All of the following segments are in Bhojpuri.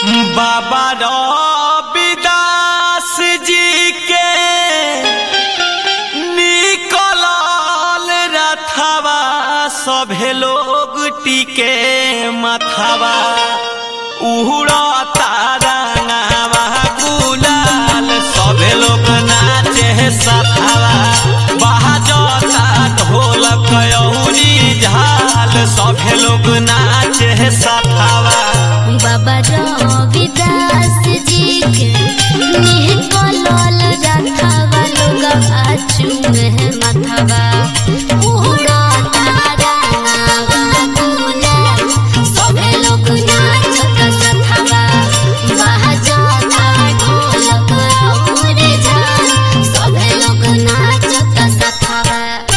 बाबा रविदास जी के निकलल रथवा सभे लोग टिके मथवा उड़ता रंगावा गुलाल सभे लोग नाचे सथवा बाजता ढोलक अउरी झाल सभे लोग नाचे सथवा बाबा रविदास जी के निकलल रथवा लोग आचू में मथवा उड़ता रंगावा गुलाल सभे लोग नाचत सथवा बाजता ढोलक और झाल सभे लोग नाचत सथवा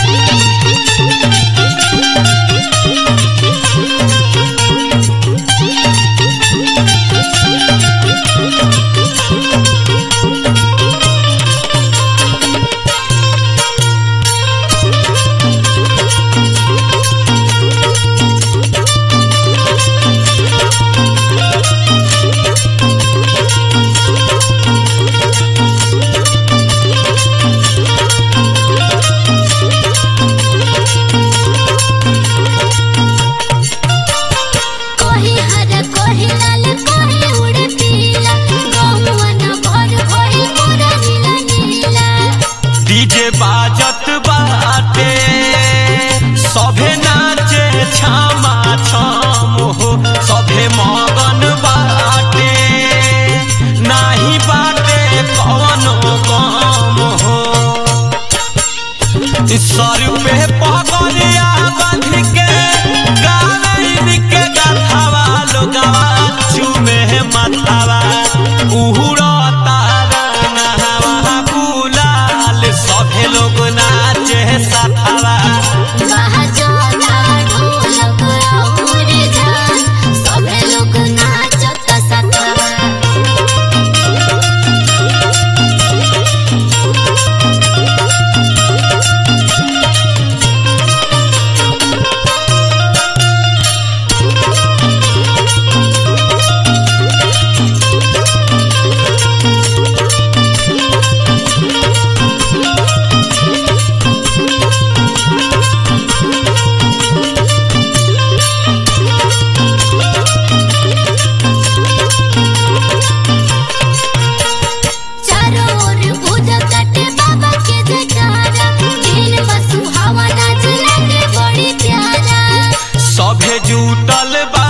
कोही हर कोही लाल कोही उड़े पीला गौवन भर भई पूरा नीला नीला डीजे बाजत बाटे सभे नाचे छामा छाम हो सभे मगन बाटे नाही बाटे कवनो गम हो सर पे पगलिया बांध के गावे के गाथावा लोगवा चूमे माथावा उहुड़ता रंगवा गुलाल सभे लोग नाचे साथावा बाजता ढोलक और झाल सभे लोग नाचत सतवा चारों ओर बुध कटे बाबा के जटारा दिन बसु हवा नाच लगे बड़ी प्यारा सभे जुटल बा